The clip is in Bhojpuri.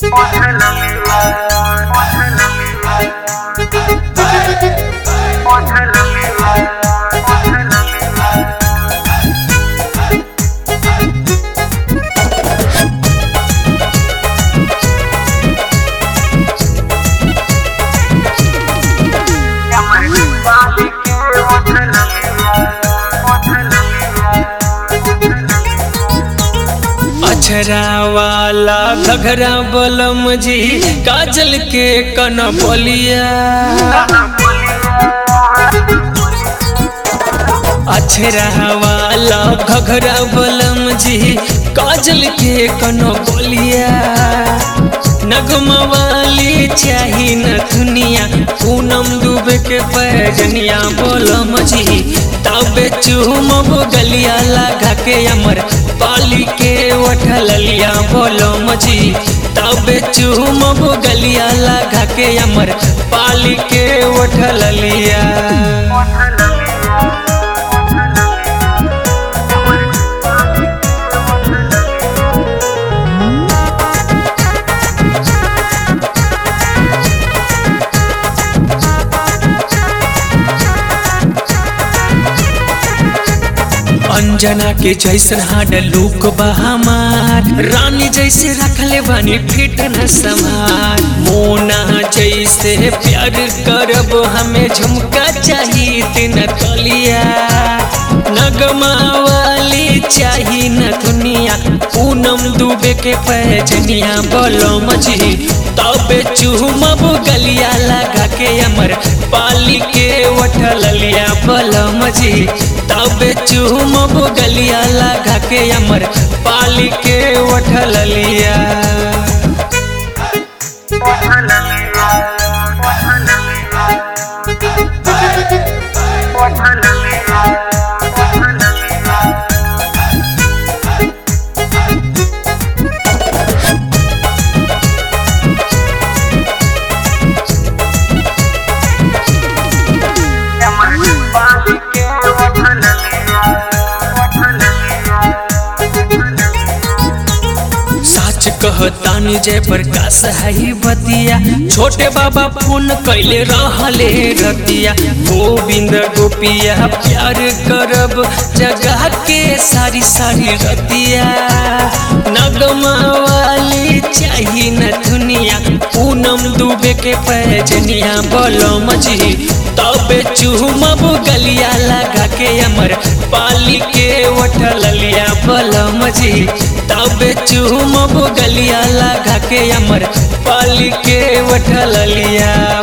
अछरा वाला घघरा बलम जी काजल के कन बोलिया अछरा वाला घघरा बलम जी काजल के कन बोलिया नगमा वाली चाही न दुनिया पूनम डूबे के पैजनिया बोलम जी तबे चुमब गलिया लगा के अमर पाली के उठलिया बोलम जी तबे चुमब गलिया लगा के अमर पाली के उठलिया अंजना के जैसन हाड लूक बा हमार रानी जैसे रखले बानी फिट न समार मोना जैसे प्यार करब हमें झुमका चाहिए तीन तलिया नगमा वाली चाहिए न दुनिया पूनम डूबे के पैजनिया बोलो मजी तबे चुमब गलिया लगा के अमर पाली के उठलिया बोलो मजी तबे चुमब गलिया लगा के अमर पाली के उठलिया कहतानी जय प्रकाश है बतिया छोटे बाबा फोन कैले रहले रतिया गोविंद गोपिया प्यार करब जगह के सारी सारी रतिया नगमा वाली चाहिए न दुनिया पूनम डूबे के पैजनिया बोलो मजी तबे चुमब गलिया लगा के अमर पाली के उठलिया बोलो मजी तबे चुमब गलिया लगा के अमर पाली के उठलिया